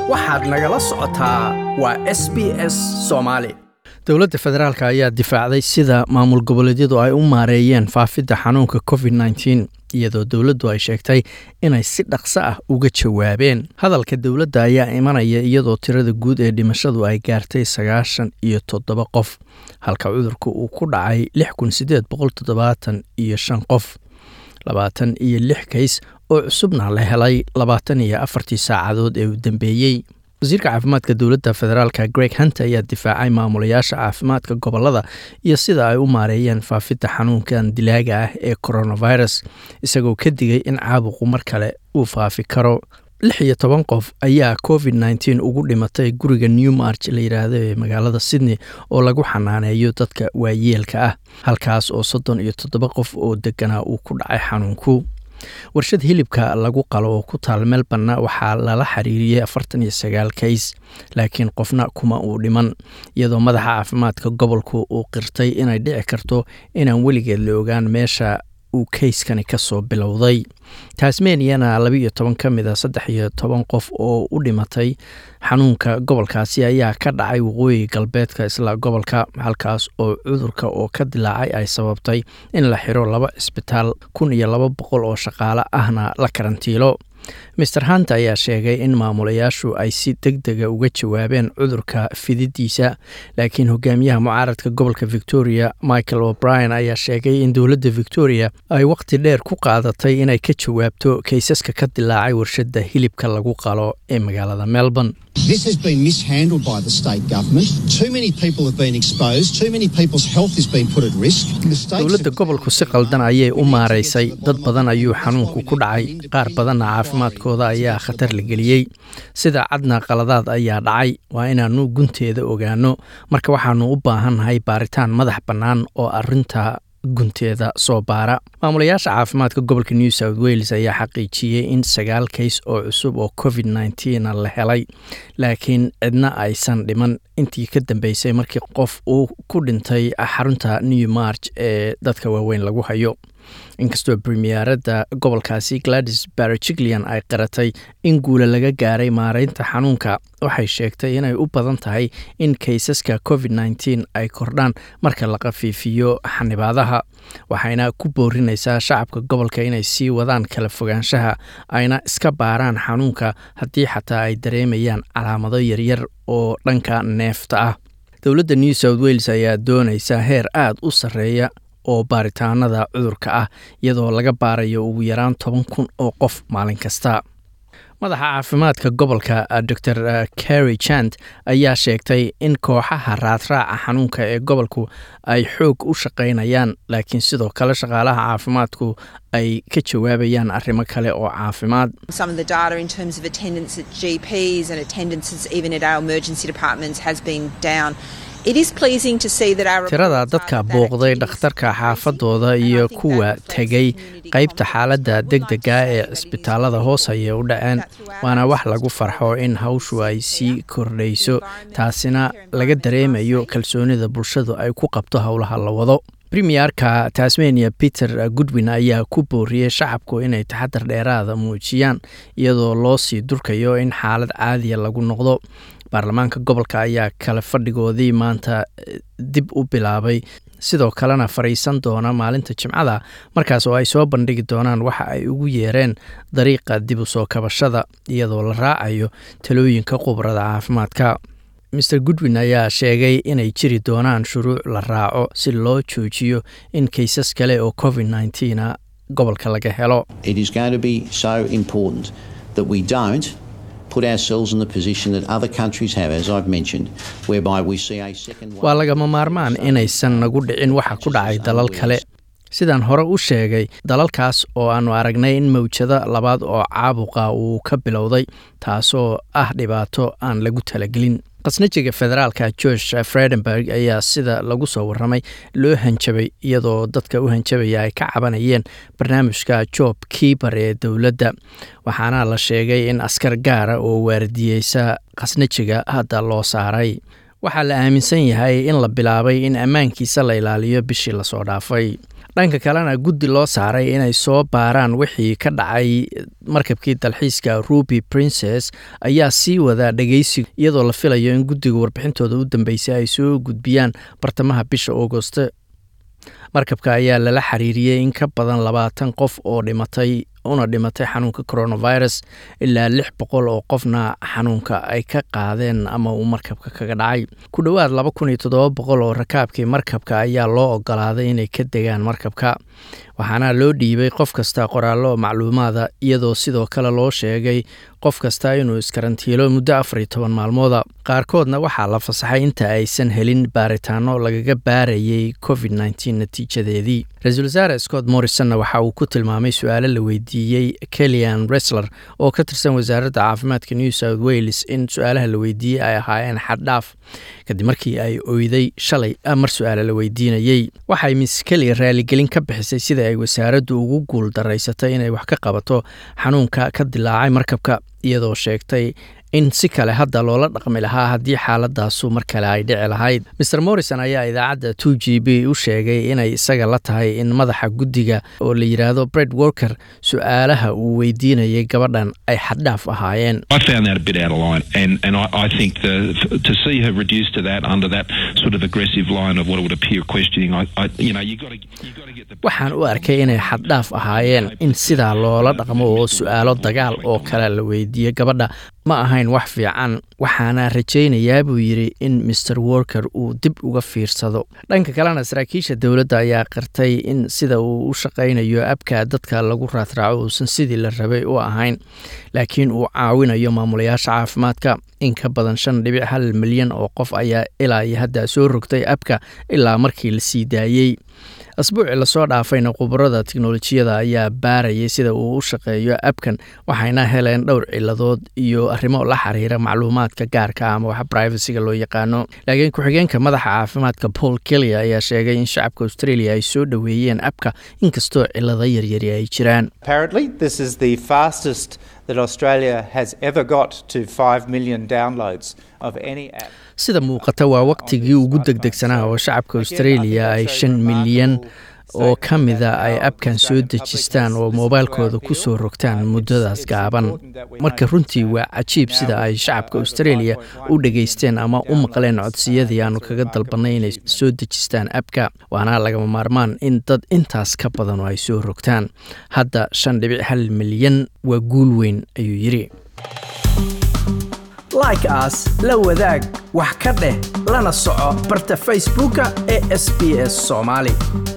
waxaad nagala socotaa waa s b s soomaali dowladda federaalk ayaa difaacday sida maamul goboleedyadu ay u maareeyeen faafidda xanuunka covid nteen iyadoo dowladdu ay sheegtay inay si dhaqso ah uga jawaabeen hadalka dowladda ayaa imanaya iyadoo tirada guud ee dhimashadu ay gaartay sagaashan iyo toddoba qof halka cudurka uu ku dhacay lix kun sideed boqol toddobaatan iyo shan qof labaatan iyo lix kays oo cusubna la helay labaatan iyo afartii saacadood ee u dambeeyey wasiirka caafimaadka dowladda federaalka greg hunter ayaa difaacay maamulayaasha caafimaadka gobolada iyo sida ay u maareeyeen faafidda xanuunkan dilaaga ah ee coronavirus isagoo ka digay in caabuqu mar kale uu faafi karo lix iyo toban qof ayaa covid nteen ugu dhimatay guriga new march la yidhaahdo ee magaalada sydney oo lagu xanaaneeyo dadka waayeelka ah halkaas oo soddon iyo toddoba qof oo deganaa uu ku dhacay xanuunku warshad hilibka lagu qalo oo ku taal melborna waxaa lala xiriiriyey afartan iyo sagaal kays laakiin qofna kuma uu dhiman iyadoo madaxa caafimaadka gobolku uu qirtay inay dhici karto inaan weligeed la ogaan meesha uu kayskani ka soo bilowday tasmaniana laba iyo toban ka mid a saddex iyo toban qof oo u dhimatay xanuunka gobolkaasi ayaa ka dhacay waqooyi galbeedka isla gobolka halkaas oo cudurka oo ka dilaacay ay sababtay in la xiro laba cisbitaal kun iyo laba boqol oo shaqaale ahna la karantiilo master hunt ayaa sheegay in maamulayaashu ay si deg dega uga jawaabeen cudurka fididiisa laakiin hogaamiyaha mucaaradka gobolka victoria michael o'brien ayaa sheegay in dowladda victoria ay waqti dheer ku qaadatay inay ka jawaabto kaysaska ka dilaacay warshadda hilibka lagu qalo ee magaalada melbourne This has been mishandled by the state government. Too many people have been exposed. Too many people's health has been put at risk. The states dowladda have- gobolku si qaldan ayay u maaraysay dad badan ayuu xanuunku ku dhacay qaar badanna caafimaadkooda ayaa khatar la geliyey sida cadna qaladaad ayaa dhacay waa inaannu gunteeda ogaano marka waxaannu u baahannahay baaritaan madax bannaan oo arinta gunteeda soo baara maamulayaasha caafimaadka gobolka new south wales ayaa xaqiijiyey in sagaal kays oo cusub oo covid nteen la helay laakiin cidna aysan dhiman intii ka dambeysay markii qof uu ku dhintay xarunta new march ee dadka waaweyn lagu hayo inkastoo premieradda gobolkaasi gladys barajiglian ay qaratay in guula laga gaaray maareynta xanuunka waxay sheegtay inay u badan tahay in kaysaska covid nteen ay kordhaan marka la khafiifiyo xanibaadaha waxayna ku boorinaysaa shacabka gobolka inay sii wadaan kala fogaanshaha ayna iska baaraan xanuunka haddii xataa ay dareemayaan calaamado yaryar oo dhanka neefta ah dowladda new south wales ayaa doonaysa heer aada u sarreeya oo baaritaanada cudurka ah iyadoo laga baarayo ugu yaraan toban kun oo qof maalin kasta madaxa caafimaadka gobolka dor carry jant ayaa sheegtay in kooxaha raadraaca xanuunka ee gobolku ay xoog u shaqaynayaan laakiin sidoo kale shaqaalaha caafimaadku ay ka jawaabayaan arrimo kale oo caafimaad Some of the data in terms of attendance at GPs and attendances even at our emergency departments has been down. It is pleasing to see that our tirada reports are dadka that that booqday activity is dhakhtarka increasing, xaafadooda and I iyo think kuwa that reflects tegay community qaybta confidence. xaaladda I would like to degdega say ee that it is cisbitaalada really hoos ayay u dhaceen that throughout waana our wax system lagu farxo in development hawshu ay is sii there. kordhayso The environment, taasina healthcare laga environment dareemayo are safe. kalsoonida bulshadu ay ku qabto howlaha la wado premierka tasmania peter goodwin ayaa ku booriyey shacabku inay taxadar dheeraada muujiyaan iyadoo loo sii durkayo in xaalad caadiya lagu noqdo baarlamaanka gobolka ayaa kale fadhigoodii maanta eh, dib u bilaabay sidoo kalena fadhiisan doona maalinta jimcada markaas oo ay soo bandhigi doonaan waxa ay ugu yeereen dariiqa dib u soo kabashada iyadoo la raacayo talooyinka khubrada caafimaadka mr goodwin ayaa sheegay inay jiri doonaan shuruuc la raaco si loo joojiyo in kaysas kale oo covid nteen a gobolka laga helo It is going to be so important that we don't put ourselves in the position that other countries have, as I've mentioned, whereby we see a second wave. waa lagama maarmaan inaysan nagu dhicin waxa ku dhacay dalal kale sidaan hore u sheegay dalalkaas oo aannu aragnay in mawjado labaad oo caabuqa uu ka bilowday taasoo ah dhibaato aan lagu talagelin qasnajiga federaalka george fredenberg ayaa sida lagu soo waramay loo hanjabay iyadoo dadka u hanjabaya ay ka cabanayeen barnaamijka job kiibar ee dowladda waxaana la sheegay in askar gaara oo waardiyeysa qasnajiga hadda loo saaray waxaa la aaminsan yahay in la bilaabay in ammaankiisa la ilaaliyo bishii lasoo dhaafay dhanka kalena guddi loo saaray inay soo baaraan wixii ka dhacay markabkii dalxiiska ruby princes ayaa sii wadaa dhegeysiga iyadoo la filayo in guddiga warbixintooda u dambeysay ay soo gudbiyaan bartamaha bisha augoste markabka ayaa lala xiriiriyey in ka badan labaatan qof oo dhimatay una dhimatay xanuunka coronavirus ilaa lix boqol oo qofna xanuunka ay ka qaadeen ama uu markabka kaga dhacay ku dhowaad laba kun iyo toddoba boqol oo rakaabkii markabka ayaa loo ogolaaday inay ka degaan markabka waxaana loo dhiibay qof kasta qoraallo macluumaada iyadoo sidoo kale loo sheegay qof kasta inuu iskarantiilo muddo afar iyo toban maalmooda qaarkoodna waxaa la fasaxay inta aysan helin baaritaano lagaga baarayay covid nteen natiijadeedii ra-iisul wasaare scott morrisonna waxa uu ku tilmaamay su-aalo la weydiiyey kelian resler oo ka tirsan wasaaradda caafimaadka new south wales in su-aalaha la weydiiyey ay ahaayeen xaddhaaf kadib markii ay oyday shalay mar su-aale la weydiinayey waxay miss keli raaligelin ka bixisay sida ay wasaaraddu ugu guul daraysatay inay wax ka qabato xanuunka ka dilaacay markabka iyadoo sheegtay in si kale hadda loola dhaqmi lahaa haddii xaaladaasu mar kale ay dhici lahayd mer morrison ayaa idaacadda two g b u sheegay inay isaga la tahay in madaxa guddiga oo la yidhaahdo bred worker su-aalaha uu weydiinayay gabadhan ay xaddhaaf ahaayeen waxaan u arkay inay xaddhaaf ahaayeen in sidaa loola dhaqmo oo su-aalo dagaal oo kale la weydiiyo gabadha ma ahayn wax fiican waxaana rajaynayaa buu yidhi in maer worker uu dib uga fiirsado dhanka kalena saraakiisha dowladda ayaa qirtay in sida uu u shaqaynayo abka dadka lagu raadraaco uusan sidii la rabay u ahayn laakiin uu caawinayo maamulayaasha caafimaadka in ka badan shan dhibic hal milyan oo qof ayaa ilaa iyo hadda soo rogtay abka ilaa markii la sii daayey asbuucii lasoo dhaafayna khubarada tiknolojiyada ayaa baarayay sida uu u shaqeeyo abkan waxayna heleen dhowr ciladood iyo arrimo la xiriira macluumaadka gaarka ama wax brivacyga loo yaqaano laakiin ku-xigeenka madaxa caafimaadka paul kelly ayaa sheegay in shacabka australia ay soo dhoweeyeen abka inkastoo cilado yaryari ay jiraan that Australia has ever got to 5 million downloads of any app. sida muuqata waa waqtigii ugu degdegsanaa oo shacabka australia ay shan milyan oo ka mida ay abkan soo dejistaan oo moobaylkooda ku soo rogtaan muddadaas gaaban marka runtii waa cajiib sida ay shacabka australia u dhegaysteen ama u maqleen codsiyadii aanu kaga dalbannay inay soo dejistaan abka waana lagama maarmaan in dad intaas ka badan oo ay soo rogtaan hadda shan dhibic hal milyan waa guul weyn ayuu yidhi like aas la wadaag wax ka dheh lana soco barta facebooka ee sb s soomaali